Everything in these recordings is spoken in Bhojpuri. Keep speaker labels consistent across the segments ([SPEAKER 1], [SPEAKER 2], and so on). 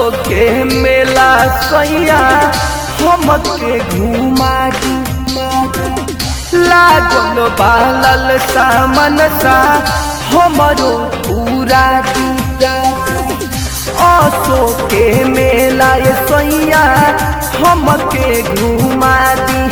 [SPEAKER 1] के मेला सैया हमके घुमा दी लागल बालल सामन सा हमरो पूरा दी असो के मेला ये सैया हमके घुमा दी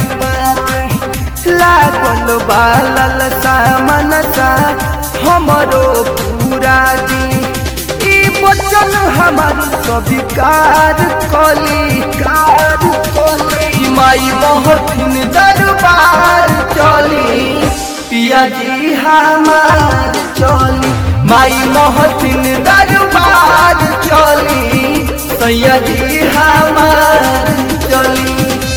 [SPEAKER 1] लागल बालल सामन सा हमरो पूरा दी ई बचन हमार स्वीकार कली कार कली माई मोहथिन दरबार चली पिया जी हमार चली माई मोहथिन दरबार चली सैया जी हमार चली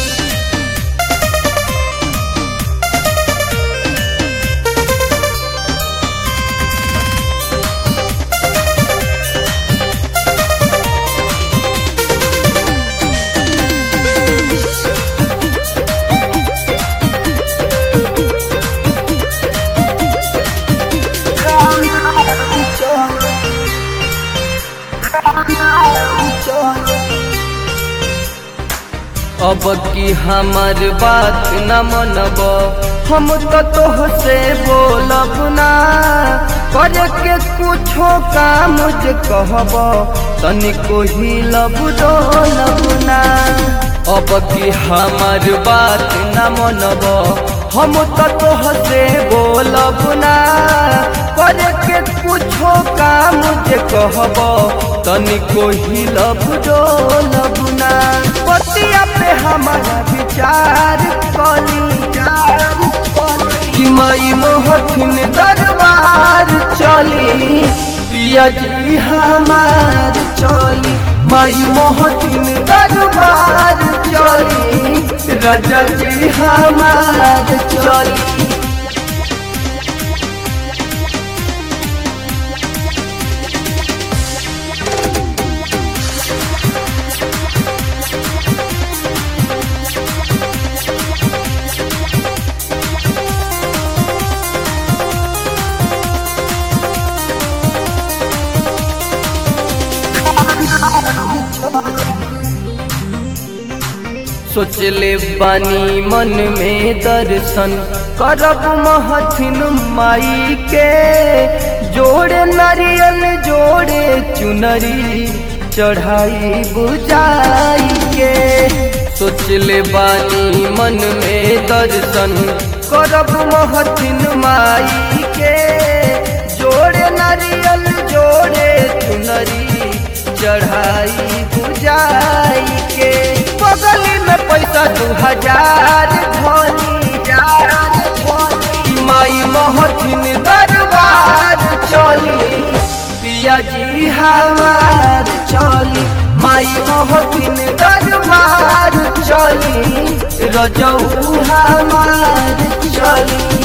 [SPEAKER 1] अब की हमर बात न मनब हम तो तोह से बोलब ना करे के कुछो काम जे कहब तनिको ही लब डोलब ना अब की हमर बात न मनब हम तो तोह से बोलब ना करे के कुछो काम जे कहब तनिको ही लब डोलब ना पतिया पे हमारा विचार कली कि मई मोहथिन दरबार चली पिया जी हमार चली मई मोहथिन दरबार चली राजा जी हमार चली सोचले बानी मन में दर्शन करब महथिन माई के जोड़े नारियल जोड़े चुनरी चढ़ाई बुझाई के सोचले बानी मन में दर्शन करब महथिन माई के जोड़े नारियल जोड़े चुनरी चढ़ाई बुझाई के बगली में पैसा दू हजार धनी माई मोहथिन दरबार चली पिया जी हमार चली माई मोहथिन दरबार चली रजऊ हमार चली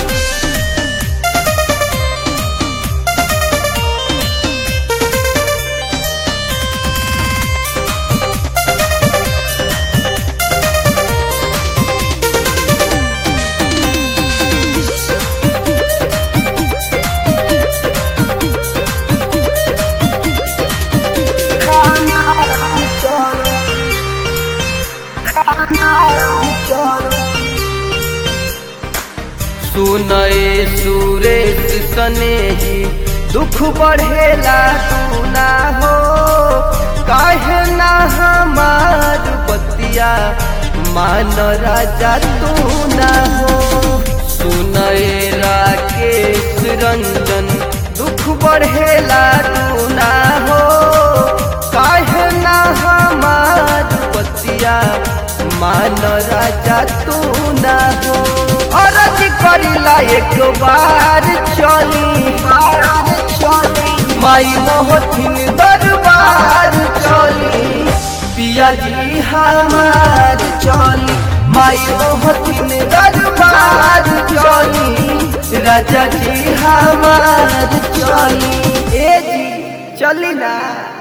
[SPEAKER 1] सुनए सुरेश सनेही दुख बढ़ेला तू ना हो काहे ना हमार बतिया मान राजा तू ना हो सुनए राकेश रंजन दुख बढ़ेला तू ना हो काहे ना हमार बतिया मान राजा तू ना हो अरज करिला एक बार चली माई मोहथिन दरबार चली पिया जी हमार चली माई मोहथिन दरबार चली राजा जी हमार चली ए जी चली ना